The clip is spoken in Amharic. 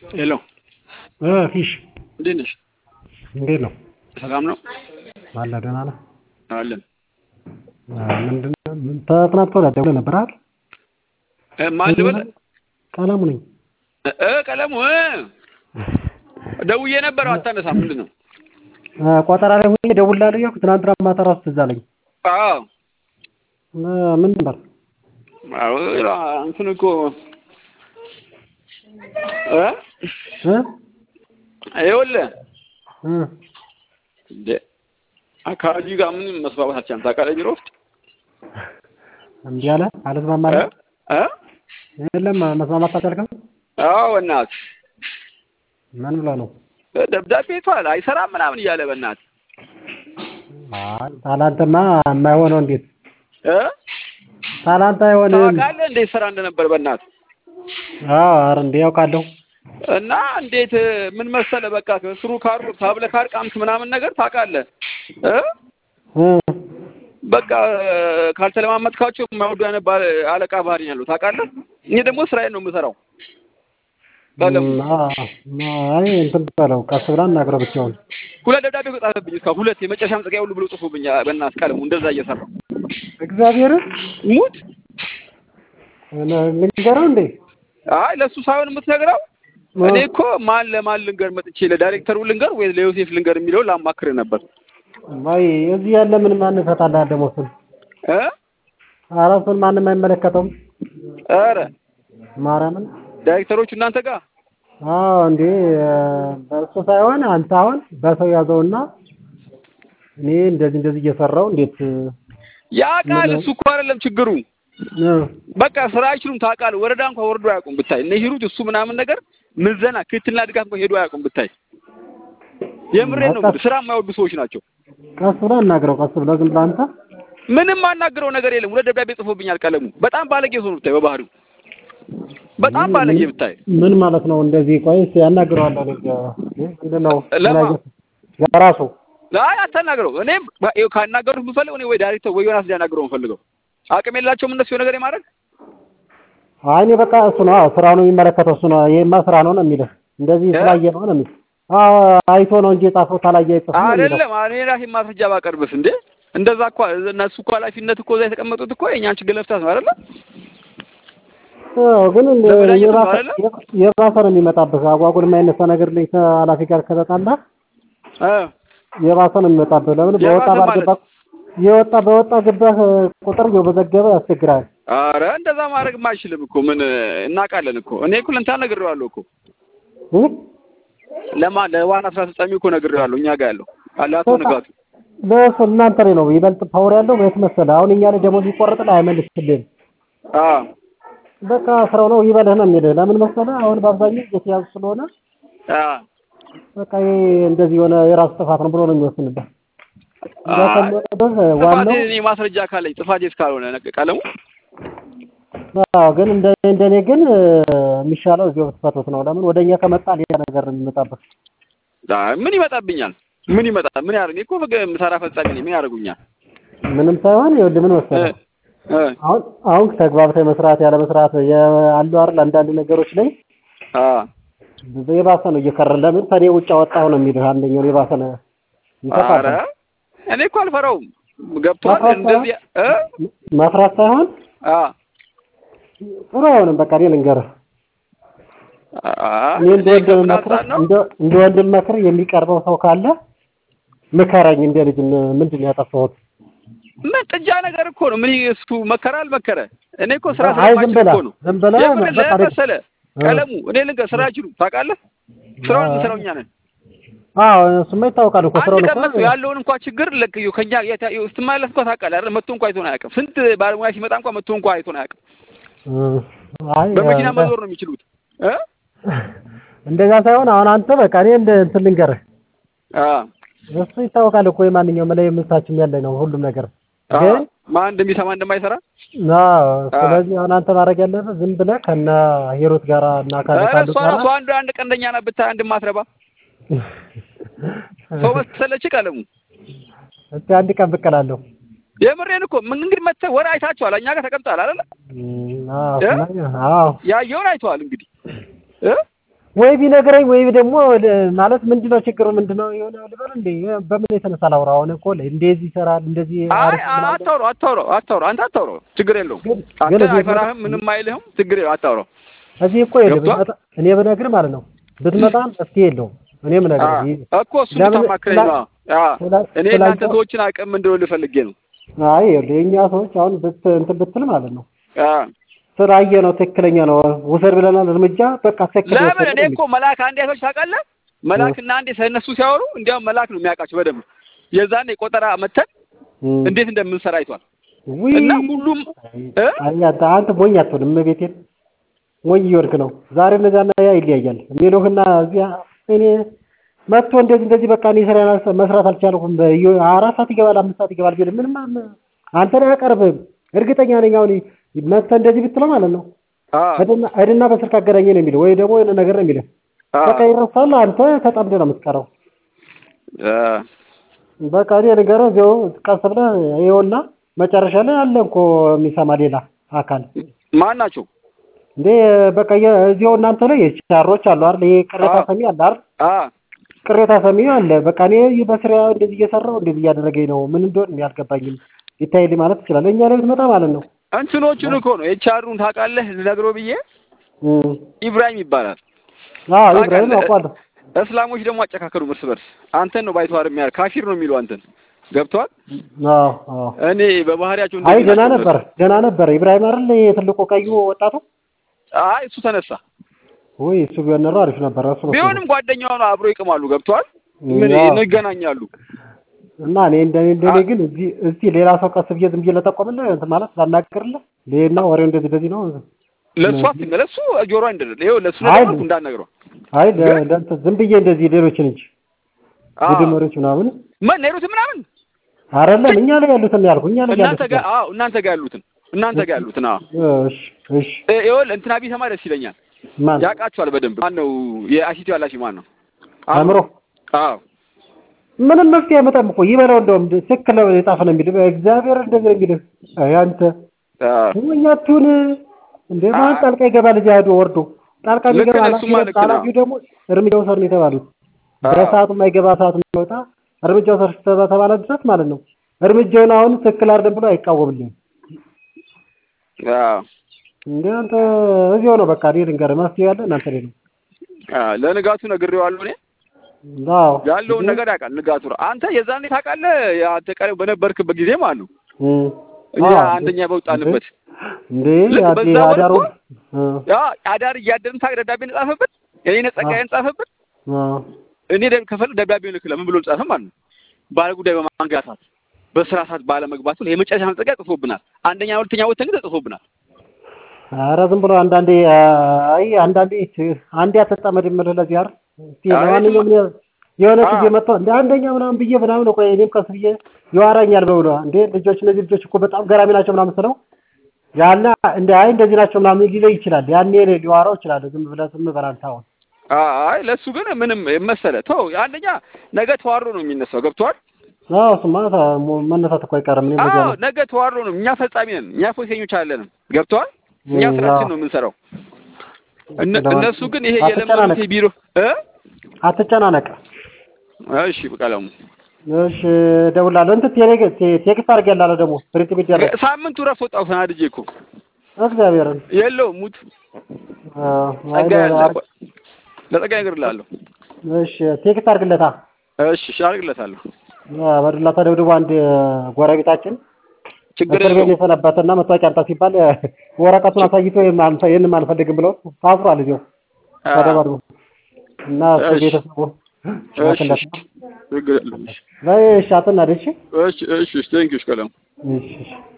ሄሎ ፊሽ እንዴት ነሽ? እንዴት ነው? ሰላም ነው አለ ደህና ነህ? አለን። ምንድን ነው ምን ተጥናት ወዲያ ደውለህ ነበር አይደል? እ ማን ልበል? ቀለሙ ነኝ። እ ቀለሙ እ ደውዬ ነበር አታነሳም። ምንድን ነው? ቆጠራ ላይ ሆኜ እደውልልሃለሁ እያልኩ ትናንትና ማታ እራሱ ትዝ አለኝ። አዎ ምን ነበር? አዎ እንትን እኮ እ እ ይኸውልህ እ እንደ አካባቢ ጋር ምንም መስማማት አልቻልንም። ታውቃለህ ቢሮ ውስጥ እንዲህ አለ አልስማማ አለ እ የለም መስማማት አልቻልክም? አዎ በእናትህ ምን ብለህ ነው? ደብዳቤ ይቷል አይሰራም ምናምን እያለ በእናትህ አይ ታላንተማ የማይሆነው እንዴት እ ታላንተ አይሆንም። ታውቃለህ እንዴት ስራ እንደነበር በእናትህ አዎ ኧረ እንዴ ያውቃለሁ። እና እንዴት ምን መሰለህ በቃ ከስሩ ካር ታብለ ካርቃምት ምናምን ነገር ታውቃለህ እ እ በቃ ካልተለማመጥካቸው የማይወዱ አይነት ባል- አለቃ ባህሪ ነው ያለው ታውቃለህ። እኔ ደግሞ ስራዬን ነው የምሰራው። ቀለሙ አይ እንትን በለው ቀስ ብላ እናግረው ብቻውን። ሁለት ደብዳቤ እኮ ጻፈብኝ እስካሁን ሁለት የመጨረሻ መጽቂያ ሁሉ ብሎ ጽፎብኝ በእናትህ ቀለሙ እንደዛ እየሰራው እግዚአብሔርን ሙት ልንገረው እንዴ? አይ ለእሱ ሳይሆን የምትነግረው እኔ እኮ ማን ለማን ልንገር መጥቼ ለዳይሬክተሩ ልንገር ወይ ለዮሴፍ ልንገር የሚለውን ላማክርህ ነበር ወይ እዚህ ያለ ምን ማን ይፈታልሃል ደግሞ እሱን? እ ኧረ እሱን ማንም አይመለከተውም። ኧረ ማርያምን ዳይሬክተሮቹ እናንተ ጋር አዎ እንዴ በእሱ ሳይሆን አንተ አሁን በሰው ያዘውና እኔ እንደዚህ እንደዚህ እየሰራው እንዴት ያ ቃል እሱ እኮ አይደለም ችግሩ እ በቃ ስራ አይችሉም ታውቃለህ። ወረዳ እንኳን ወርዶ አያውቁም ብታይ እነ ሂሩት እሱ ምናምን ነገር ምዘና ክትትልና ድጋፍ እንኳን ሄዶ አያውቁም ብታይ። የምሬን ነው የምልህ ስራ የማይወዱ ሰዎች ናቸው። ቀስ ብለህ አናግረው። ቀስ ብለህ ዝም ብለህ አንተ ምንም አናግረው ነገር የለም። ሁለት ደብዳቤ ጽፎብኛል ቀለሙ። በጣም ባለጌ ሰው ነው ብታይ በባህሪው በጣም ባለጌ ብታይ። ምን ማለት ነው እንደዚህ? ቆይ እስኪ ያናግረዋለሁ። እኔ ምንድን ነው ለማ? ለራሱ አይ አታናግረው። እኔም ይኸው ካናገሩት የምፈልገው እኔ ወይ ዳይሬክተር ወይ ዮናስ ሊያናግረው የምፈልገው አቅም የላቸውም እነሱ የሆነ ነገር የማድረግ አይ እኔ በቃ እሱ ነው አዎ፣ ስራው ነው የሚመለከተው እሱ ነው። ይሄማ ስራ ነው ነው የሚልህ እንደዚህ እ? ስላየ ነው ነው የሚልህ። አዎ አይቶ ነው እንጂ የጻፈው ታላየ አይጽፍም ነው የሚለው። አይደለም እኔ ራሴ ማስረጃ ባቀርብስ እንዴ? እንደዛ እኮ እነሱ እኮ ኃላፊነት እኮ እዛ የተቀመጡት እኮ የእኛን ችግር ለመፍታት ነው አይደለ? አዎ፣ ግን እንደ ለመዳኘት ነው የባሰ አይደለ? የባሰ ነው የሚመጣብህ። አጓጉል የማይነሳ ነገር ላይ ከኃላፊ ጋር ከተጣላህ እ የባሰ ነው የሚመጣብህ። ለምን በወጣ የባሰ ባልገባ የወጣ በወጣ ገባህ ቁጥር እየበዘገበ ያስቸግራል። አረ እንደዛ ማድረግ አይችልም እኮ ምን እናውቃለን እኮ እኔ እኮ ለእንትና ነግሬዋለሁ እኮ እ? ለማ ለዋና ስራ አስፈጻሚ እኮ ነግሬዋለሁ እኛ ጋር ያለው አለ አቶ ንጋቱ በእሱ እናንተ ላይ ነው ይበልጥ ፓወር ያለው የት መሰለህ? አሁን እኛ ላይ ደሞዝ ቢቆረጥልህ አይመልስልህም። አ በቃ ስራው ነው ይበልህ ነው የሚልህ። ለምን መሰለህ? አሁን በአብዛኛው እየተያዙ ስለሆነ አ በቃ ይሄ እንደዚህ የሆነ የራሱ ጥፋት ነው ብሎ ነው የሚወስንብህ። እንዳከለበህ ዋናው ጥፋቴ እኔ ማስረጃ ካለኝ ጥፋቴ እስካልሆነ ነገ- ቀለሙ አዎ፣ ግን እንደ እንደኔ ግን እ፣ የሚሻለው እዚሁ ብትፈቱት ነው። ለምን ወደኛ ከመጣ ሌላ ነገር ነው የሚመጣብህ። አይ ምን ይመጣብኛል? ምን ይመጣ? ምን ያደርግ? እኔ እኮ ፍግ ምሰራ ፈጻሚ ነኝ። ምን ያደርጉኛል? ምንም ሳይሆን ይኸውልህ ምን እ መሰለህ እ አሁን አሁን ተግባብተህ መስራት ያለ መስራት አሉ አይደል አንዳንድ ነገሮች ላይ አ የባሰ ነው እየከረረ ለምን ከኔ ውጭ አወጣሁ ነው የሚልህ። አንደኛው የባሰ ነው አረ ይጠፋል። እኔ እኮ አልፈራውም። ገብቶሃል? መፍራት እንደዚህ እ መፍራት ሳይሆን አ ጥሩ አይሆንም። በቃ እኔ ልንገርህ አ እኔ እንደ እኔ ወንድም ከምን መክረህ አንጻር ነው? እንደ እንደ ወንድም መክረህ የሚቀርበው ሰው ካለ ምከረኝ። እንደ ልጅ ም- ምንድን ነው ያጠፋሁት? ምን ጥጃ ነገር እኮ ነው። ምን እሱ መከረ አልመከረ እኔ እኮ ስራ አይ ዝም ስለማይችል ብለህ እኮ ነው። ዝም ብለህ የምን በቃ ለምን እኔ- መሰለህ ቀለሙ እኔ ልንገርህ ስራ አይችሉም ታውቃለህ። ስራውን የምንሰራው እኛ ነን። አዎ እሱማ ይታወቃል እኮ ስራውን አንድ እኮ ቀን መጥቶ ያለውን እንኳን ችግር ልክ ከኛ የታ- ስትመለስ እንኳን ታውቃለህ አይደል? መጥቶ እንኳን አይቶን አያውቅም። ስንት ባለሙያ ሲመጣ እንኳን መጥቶ እንኳን አይቶን አያውቅም። እ፣ አይ በመኪና እ፣ መዞር ነው የሚችሉት እ እንደዛ ሳይሆን አሁን አንተ በቃ እኔ እንደ እንትን ልንገርህ አ እሱ ይታወቃል እኮ የማንኛውም ላይ የምንሳችም ያለ ነው ሁሉም ነገር አ ግን ማን እንደሚሰማ እንደማይሰራ አዎ ስለዚህ አሁን አንተ ማድረግ ያለብህ ዝም ብለህ ከነ ሂሩት ጋራ እና ካለ ኧረ ካሉ እሷ ጋራ ራሱ አንድ አንድ ቀንደኛ ናት ብታይ አንድ ማትረባ ሰው መሰለች ቀለሙ እስቲ አንድ ቀን ብቅ እላለሁ። የምሬን እኮ ምን እንግዲህ መተህ ወር አይታችኋል። እኛ ጋር ተቀምጠሃል አይደለ? እም፣ አዎ እ? ስማ፣ አዎ ያየውን አይተዋል እንግዲህ እ ወይ ቢነግረኝ ወይ ደግሞ ለ- ማለት ምንድነው ችግሩ ምንድነው የሆነ ልበል እንዴ በምን የተነሳ ላውራ አሁን እኮ እንደዚህ ይሰራል እንደዚህ አይ አሪፍ ምናምን አታውራው አታውራው አታውራው አንተ አታውራው ችግር የለውም ግን አንተ ግን እዚህ አይፈራህም ምንም አይልህም ችግር የለውም አታውራው እዚህ እኮ ይኸውልህ ገብቶሃል? ብትመጣ እኔ ብነግርህ ማለት ነው ብትመጣም መፍትሄ የለውም እኔ አ ብነግርህ ይህ- እኮ እሱ ለምን ብታማክረኝ ስላ- ነው አ ስላ- እኔ ስላንተ- እናንተ ሰዎችን አቅም እንደው ልፈልጌ ነው አይ ይኸውልህ የእኛ ሰዎች አሁን ብት እንትን ብትል ማለት ነው አ ስላየ ነው ትክክለኛ ነው ውሰድ ብለናል እርምጃ በቃ ትክክል ለምን ወሰድን እኔ ነው እኮ መልአክ አንዴ ሰዎች ታውቃለህ መልአክና አንዴ ስለነሱ ሲያወሩ እንዲያውም መልአክ ነው የሚያውቃቸው በደንብ የዛኔ ቆጠራ መተን የሚል። እንዴት እንደምንሰራ አይቷል ውይ እና ሁሉም እ አይ አንተ አንተ ሞኝ አትሆንም እመቤቴን ሞኝ እየወድክ ነው ዛሬ እነዚያና ያ ይለያያል የሚሉህና እዚያ እኔ መጥቶ እንደዚህ እንደዚህ በቃ እኔ ስራ መስራት አልቻልኩም በየ- አራት ሰዓት ይገባል አምስት ሰዓት ይገባል ቢል ምንም አም- አንተን አያቀርብህም እርግጠኛ ነኝ አሁን መጥተህ እንደዚህ ብትለው ማለት ነው አ እድና እድና በስልክ አገናኘ ነው የሚለው ወይ ደግሞ የሆነ ነገር ነው የሚለው አ በቃ ይረሳል አንተ ተጠምደህ ነው የምትቀረው አ በቃ እኔ ንገረው እዚያው ቀስ ብለህ ይኸውና መጨረሻ ላይ አለ እኮ የሚሰማ ሌላ አካል ማን ናቸው እንዴ በቃ የ- እዚያው እናንተ ላይ ቻሮች አሉ አይደል? ይሄ ቅሬታ አዎ። ሰሚ አለ አይደል? አ ቅሬታ ሰሚ አለ። በቃ እኔ በስራ እንደዚህ እየሰራው እንደዚህ እያደረገኝ ነው፣ ምን እንደሆነ ያልገባኝም ይታይልኝ ማለት ትችላለህ። እኛ ላይ ብትመጣ ማለት ነው። እንትኖቹን እኮ ነው የቻሩን ታውቃለህ ልነግረው ብዬ እም። ኢብራሂም ይባላል አዎ ኢብራሂም ታውቃለህ? አውቃለሁ። እስላሞች ደግሞ አጨካከሉ እርስ በርስ አንተን ነው ባይተዋር የሚያል ካፊር ነው የሚሉ አንተን ገብቷል አዎ አዎ። እኔ በባህሪያቸው አይ እንደዚህ ገና ናቸው ነበር ገና ነበር ኢብራሂም አይደል? ይሄ ትልቁ ቀዩ ወጣቱ። አይ እሱ ተነሳ ወይ እሱ ቢሆን ኖሮ አሪፍ ነበር። እሱ ነው ቢሆንም ጓደኛው ነው አብሮ ይቅማሉ ገብቷል ምን ያው። እንገናኛሉ እና እኔ እንደኔ እንደኔ ግን እዚህ እዚህ ሌላ ሰው ቀስ ብዬ ዝም ብዬ ለጠቆምልህ እንትን ማለት ላናግርልህ ሌና ወሬው እንደዚህ እንደዚህ ነው። ለእሱ አትንገ ለእሱ ጆሮ አይደለም ይኸው ለእሱ አይ ነገር እንዳትነግረው አይ ለ- ለእንትን ዝም ብዬ እንደዚህ ሌሎችን እንጂ አዎ። ቡድን መሪዎች ምናምን ምን ኔሩት ምናምን አይደለም እኛ ላይ ያሉትን ያልኩ እኛ ላይ እናንተ ያሉትን ጋር አዎ እናንተ ጋር ያሉትን እናንተ ጋር ያሉትን አዎ እሺ እሺ እ- ይኸውልህ እንትና ቢሰማ ደስ ይለኛል ማን ያውቃቸዋል በደንብ ማን ነው የአሲቲ ኃላፊ ማን ነው አእምሮ አዎ ምንም መፍትሄ አይመጣም እኮ ይበለው እንደውም ትክክል ነው የጻፈ ነው የሚልህ እግዚአብሔር እንደዚህ ነው የሚልህ አይ አንተ አዎ እኛ አትሁን እንደ ማን ጣልቃ ይገባል እዚያ ሄዶ ወርዶ ጣልቃ ልክ ቢገባ ነህ፣ እሱማ ልክ ነህ። ኃላፊው ደግሞ እርምጃ ውሰድ ነው የተባሉት አዎ። በሰዓቱ የማይገባ ሰዓት የሚወጣ እርምጃ ውሰድ ተባለ ድረስ ማለት ነው እርምጃውን አሁን ትክክል አይደለም ብሎ አይቃወምልኝም አዎ እንደ አንተ እዚያው ነው በቃ እኔ ልንገርህ መፍትሄ ያለ እናንተ ላይ ነው አዎ ለንጋቱ ነግሬዋለሁ እኔ አዎ ያለውን ነገር ያውቃል ንጋቱ ራ- አንተ የዛኔ ታውቃለህ አንተ ቀሪ በነበርክበት ጊዜ ማለት ነው እም። እኛ አዎ። አንደኛ በወጣንበት እንዴ ልክ ያዴ በዛ ወር አዳሩ እኮ ያ አዳር እያደርን ታውቅ ደብዳቤ እንጻፈበት እኔ ነጸጋዬ እንጻፈበት እኔ ደብ ከፈለግ ደብዳቤ ልክለ ምን ብሎ ጻፈ ማለት ነው ባለ ጉዳይ በማንጋታት በስራ ሰዓት ባለመግባቱ የመጨረሻ መጠቂያ ጽፎብናል አንደኛ ሁለተኛ ወተን ግን ተጽፎብናል ኧረ ዝም ብሎ አንዳንዴ አይ አንዳንዴ አንዴ አትጠመድ የምልህ ለዚህ አይደል እስኪ አይ ለማንኛውም እኔ የሆነ አዎ። ጊዜ መጥቶ እንደ አንደኛ ምናምን ብዬ ምናምን ቆይ እኔም ቀስ ብዬ ይዋራኛል በብሎ እንዴ ልጆች እነዚህ ልጆች እኮ በጣም ገራሚ ናቸው ምናምን ስለው ያለ እንደ አይ እንደዚህ ናቸው ምናምን ሊለይ ይችላል ያኔ እኔ ሊዋራው ይችላል ዝም ብለህ ዝም በል አንተ አሁን አይ ለእሱ ግን ምንም መሰለ ተው አንደኛ ነገ ተዋሮ ነው የሚነሳው ገብቶሃል አዎ እሱማ ታ- መነሳት እኮ አይቀርም እኔም በዚያ አዎ ነው ነገ ተዋሮ ነው እኛ ፈጻሚ ነን እኛ ፖሊሰኞች አለንም ገብቶሃል እኛ እም፣ ስራችን አዎ። ነው የምንሰራው እነ- ለማን- እነሱ ግን ይሄ አትጨናነቅ። የለመዱት የቢሮ እ አትጨናነቅ እሺ ቀለሙ እሺ እደውላለሁ እንትን ቴሌ ቴ- ቴክስት አድርጌልሃለሁ ደግሞ ፕሪንት ቢደረግ ሳምንቱ ረፍ ወጣሁ ተናድጄ እኮ እግዚአብሔርን የለውም ሙት አዎ፣ አይ ጸጋ ያለ አር- ለጸጋ እነግርልሃለሁ እሺ ቴክስት አድርግለታ እሺ እሺ አድርግለታለሁ በዱላ ተደብድቦ አንድ ጎረቤታችን ችግር እስር ቤት የለውም የሰነበተና መታወቂያ አምጣ ሲባል ወረቀቱን አሳይቶ ይህንም አንፈልግም ብለው ታስሯል እዚያው አ- ተደባድቦ እና እሱ እሺ። ቤተሰቡ እሺ ሽማግሌ እሺ ችግር የለውም በይ እሺ አትናደድ እሺ እሺ እሺ ቴንኪው ቀለሙ እሺ እሺ